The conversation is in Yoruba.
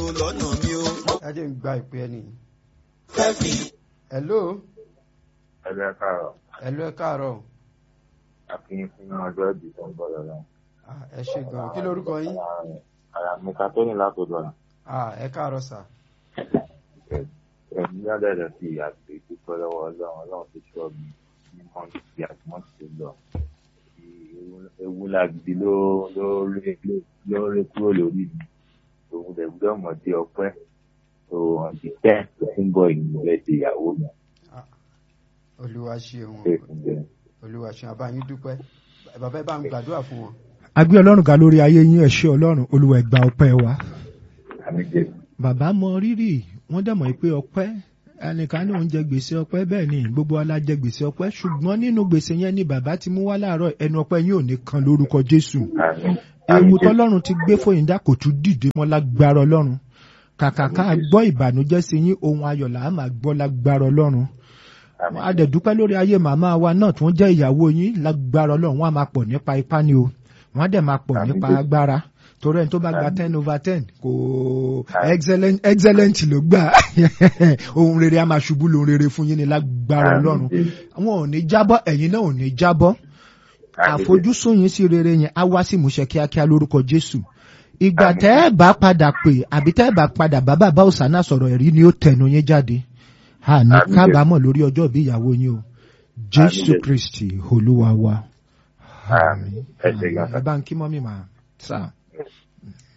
lọ́nà mi o. ẹ jẹ́ ń gba ìpè ẹni. fẹ́ fi hello ẹgbẹ́ káàrọ̀ hello ẹ káàárọ̀ akínyìn fún ọjọ́ ìbí tó ń bọ̀ lọ́la. Ah, ẹ ṣe gan kí lórúkọ yín àyà mi ká tó ní látọ̀dọ̀ nà. Ah, ẹ káàárọ̀ sà ẹ̀mí lọ́dẹ̀dẹ̀ sí àti ìdúpẹ́ lọ́wọ́ ọlọ́run ọlọ́run tó ṣọ́ mi ní mọ́tì àti mọ́tì tó lọ. ewu làgìdì ló ló rí ló rí kúrò lórí mi. òun lè gbé ọmọdé ọpẹ́ tó ọ̀dì tẹ́ tó ń bọ̀ ìlú rẹ̀ di ìyàwó mi. olúwa ṣeun ṣé ìfúnjẹ. olúwa ṣeun àbáyín dúpẹ́ bàbá ẹ bá ń gbàdúrà fún wọn. agbé ọlọ́run ga lórí ayé yín ẹ ṣé ọlọ́run olúwa ẹ gba ọpẹ́ wa. àmì jẹ́ bàbá mọ rírì wọ́n dẹ̀ mọ̀ pé ọpẹ́ ẹnìkan ní òun jẹ gbèsè ọpẹ́ bẹ́ẹ̀ ni gbogbo wa la jẹ gbèsè ọpẹ́ ṣùgbọ́n nínú gbèsè yẹn ni bàbá ti mú wá láàárọ̀ ẹnu ọpẹ́ yín ò ní kan lórúkọ jésù àmì. ewu tọ́lọ́run ti gbé fòyìndà kò tún dìde mọ́ lágbára ọlọ́run kàkà ká gbọ́ ìbànújẹ́ sí yín ohun ayọ̀ là á máa gbọ́ lágbára ọlọ́run àmì. a dẹ̀ dúpẹ́ lórí ayé màmá wa náà tí wọ́n jẹ́ ìyàwó yín lágbára ọlọ́run wọ́n á máa pọ̀ nípa ipá ni o wọ́n á dẹ̀ máa pọ̀ Àmín. nípa agbára torí ẹni tó bá gba Àmín. ten over ten kò Àmín. excellent excellent ló gbà ohun rere a máa ṣubú lóhun rere fún yín ni lágbára Àmín. ọlọ́run wọn ò ní jábọ́ ẹ̀yin náà ò ní jábọ́ Àmín. àfojúsùn yín sí rere yẹn á wá sí ìmúṣẹ kíákíá lórúkọ jésù ìgbà tẹ́ ẹ bá padà pè àbí tẹ́ ẹ bá padà bá bàbá òsánà sọ̀rọ̀ ẹ̀rí ni ó tẹnu yín jáde àní Àmín. kábàámọ̀ lórí ọjọ́ ìbí ìyàwó yín o jésù Àmín. kristi olúwa wa Àmín. Ẹ ṣé gan. ẹ bá ń kí mọ́mí màá sá.